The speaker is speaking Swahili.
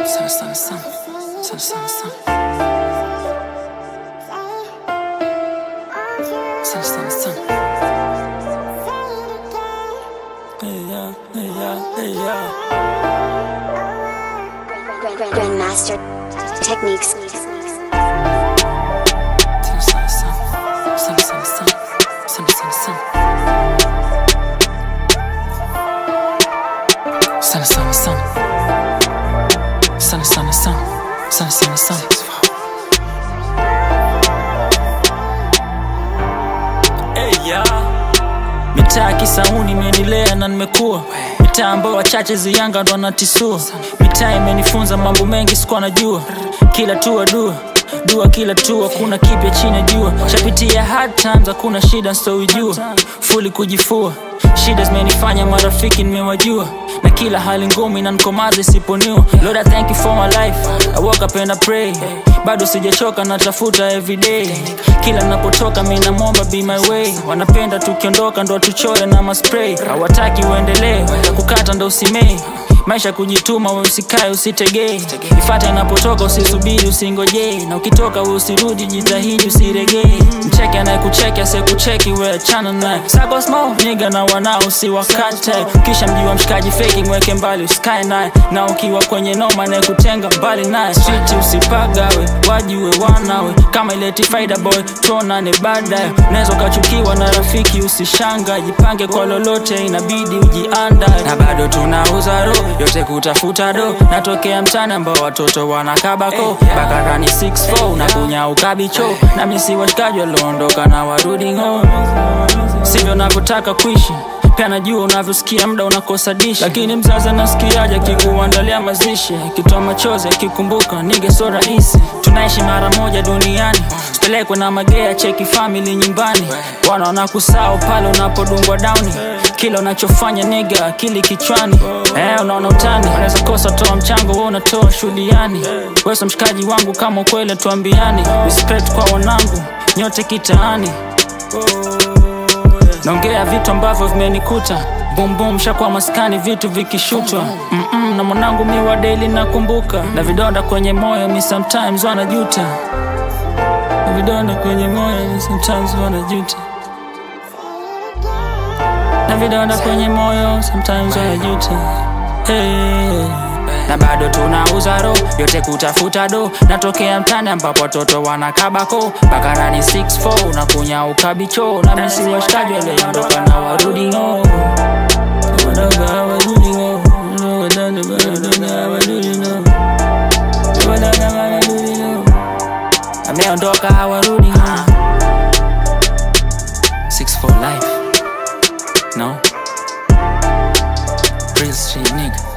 Sana sana sana. Sana sana sana. Sana sana sana. Hey yeah, hey yeah, hey yeah. Grandmaster Techniques. Sana sana sana. Sana sana sana. Sana sana sana. Sana sana sana. Sana sana sana. Sana sana sana. Hey yeah. Mitaa Kisauni imenilea na nimekuwa mitaa ambao wachache ziyanga ndo anatisua mitaa imenifunza mambo mengi sikuwa najua kila tua dua dua kila tua kuna kipya chini ya jua shapitia hard times hakuna shida nsoijua fuli kujifua shida zimenifanya marafiki nimewajua na kila hali ngumu inanikomaza isiponiwa lord i thank you for my life i walk up and i pray bado sijachoka natafuta everyday kila napotoka mi namwomba be my way wanapenda tukiondoka ndo tuchore na maspray hawataki uendelee kukata ndo usimei maisha kujituma we usikae usitegee ifate inapotoka usisubiri usingojee na ukitoka we usirudi jitahidi usiregee mcheke anayekucheki asiyekucheki we achana naye Sako small niga na wanao usiwakate kisha mjiwa mshikaji feki mweke mbali usikae naye na ukiwa kwenye noma anayekutenga mbali naye switi usipagawe wajiwe wanawe kama ileti faida boy tuonane baadaye unaweza ukachukiwa na rafiki usishanga jipange kwa lolote inabidi ujiandae na bado tunauza ro yote kutafuta do natokea mtani ambao watoto wanakabako bakarani 64 na kunya ukabicho na misi washikaji walioondoka na warudi home sivyo navyotaka kuishi pia najua unavyosikia muda unakosa dishi lakini mzazi anasikiaje akikuandalia mazishi akitoa machozi akikumbuka nige so rahisi tunaishi mara moja duniani sipelekwe na magea cheki famili nyumbani wanaona kusao pale unapodungwa dauni kila unachofanya niga akili kichwani eh, unaona utani unaweza kosa toa mchango we unatoa shuhudiani weso mshikaji wangu kama ukweli tuambiani respect kwa wanangu nyote kitaani naongea vitu ambavyo vimenikuta bumbum shakwa maskani vitu vikishutwa Mm-mm, na mwanangu mi wa daily nakumbuka na vidonda kwenye moyo mi sometimes wanajuta na vidonda kwenye moyo mi sometimes wanajuta na vidonda kwenye moyo sometimes wanajuta hey. na bado tunauza ro yote kutafuta do natokea mtani ambapo watoto wanakabako bakarani 64 na kunya ukabicho na misi washikaji waliondoka na warudi ng'o Wadogo hawarudi ng'o. Wadogo hawarudi ng'o. Wadogo hawarudi ng'o. ameondoka hawarudi ng'o. 6 for life no Real street nigga